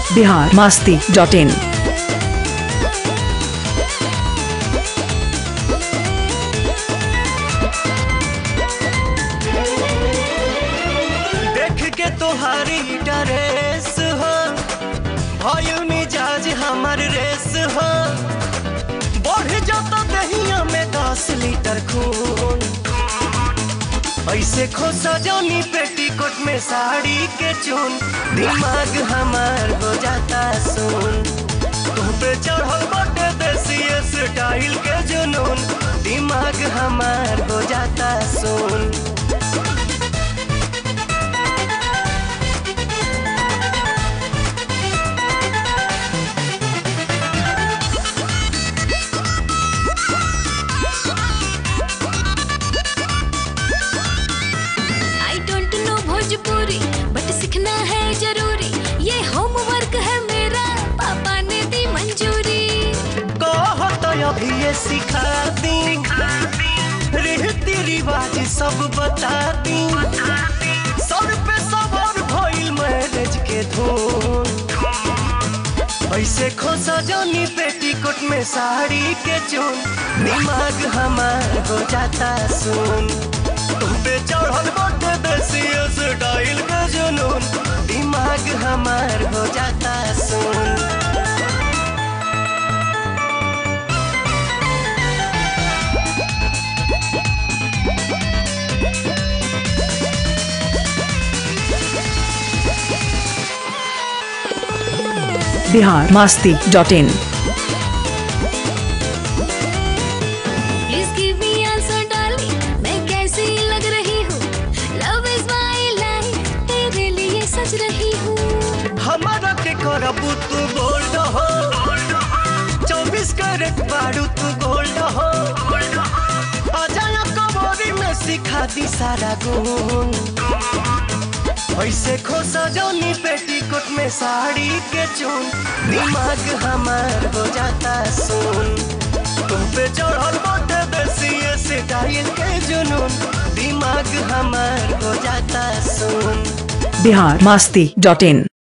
Bihar Masti dot इन देख के तोहारी ड्रेस हो भइल मिजाज हमर रेस हो बढ़ जाता दहिया में दस लीटर खून ऐसे खोसा जानी पेटीकोट में साड़ी के चून दिमाग हमार हो जाता सुन तुम पे चढ़ल बटे देसी स्टाइल के जुनून दिमाग हमार हो जाता सुन आई डोंट नो भोजपुरी बट सीखना है जरूरी ये होमवर्क है मेरा पापा ने दी मंजूरी कहो तो अभी ये सिखा दी रीति रिवाज सब बता दी सर पे सवार भइल मैरिज के धूम ऐसे खोसा जानी पेटीकोट में साड़ी के चून दिमाग हमार हो जाता सुन तुम पे चढ़ल बटे देसी स्टाइल के जुनून दिमाग हमार हो जाता सुन Bihar Masti dot in please give me answer darling मैं कैसी लग रही हूँ लव इज माय लाइफ तेरे लिए सच रही हूँ हमारा के करबू तू गोल्ड हो चौबीस कैरेट बारू तू गोल्ड हो अजाया कबोरी में सिखा दी सारा गुण ऐसे खोसा जानी पेटीकोट में साड़ी के चून दिमाग हमार हो जाता सुन तुम पे चढ़ल बटे देसी स्टाइल के जुनून दिमाग हमार हो जाता सुन बिहार मास्ती डॉट इन